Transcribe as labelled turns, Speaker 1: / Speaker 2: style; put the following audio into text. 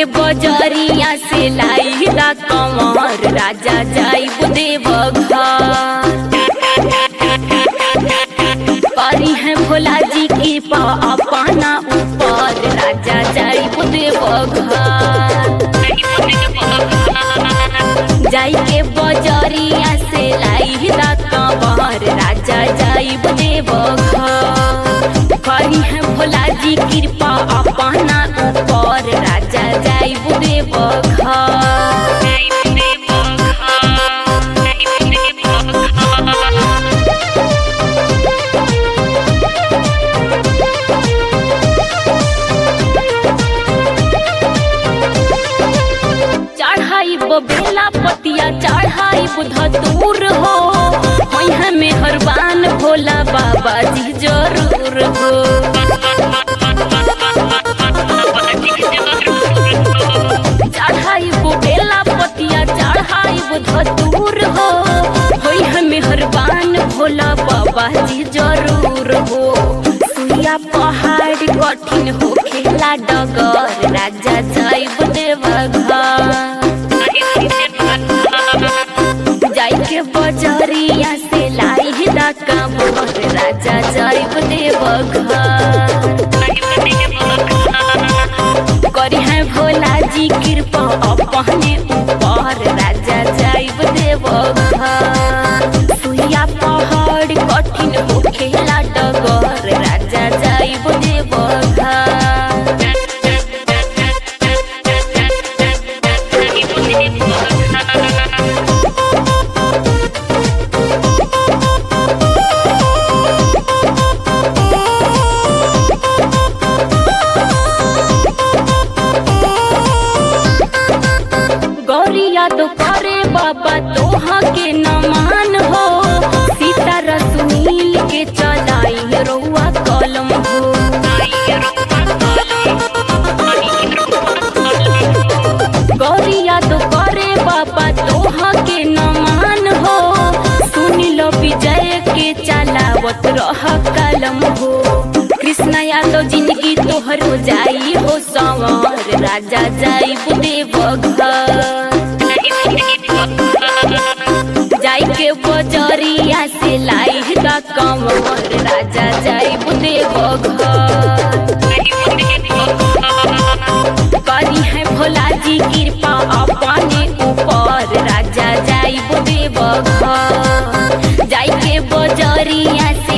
Speaker 1: के बजरिया से लाई दा कमर राजा जाइब देव घर करी है भोला जी की पा अपना ऊपर राजा जाइब देव घर जाई के बजरिया से लाई दा कमर राजा जाइब देव घर करी है भोला जी कृपा अपना ऊपर राजा जाइब देव घर चढ़ाई बेला पतिया चढ़ाई धतूर हो वहीं में हरबान भोला बाबा जी जरूर हो चढ़ाई बेला पतिया चढ़ाई धतूर हो वहीं में हरबान भोला बाबा जी जरूर हो सुइया पहाड़ कठिन हो खेला डगर राजा जाइब देवघर जाई के बजरिया से लाई दा कमर राजा जाइब देवघर करी है भोला जी कृपा अपने ऊपर राजा जाइब देवघर सुइया पहाड़ कठिन हो खेला डगर राजा जाइब देवघर गौरिया तो करे बाबा तोहा के नमान हो सीता रसुनील के चलाई रउआ कलम हो गौरिया तो करे बाबा तोहा के नमान हो सुन लो विजय के चलावत रह कलम हो कृष्ण यादव जिंदगी तोहर हो जाई हो संवर राजा जाई देवघर जाई के बजरिया से लाई दा कमर राजा जाई देवघर करी है भोला जी कृपा अपने ऊपर राजा जाई देवघर जाई के बजरिया से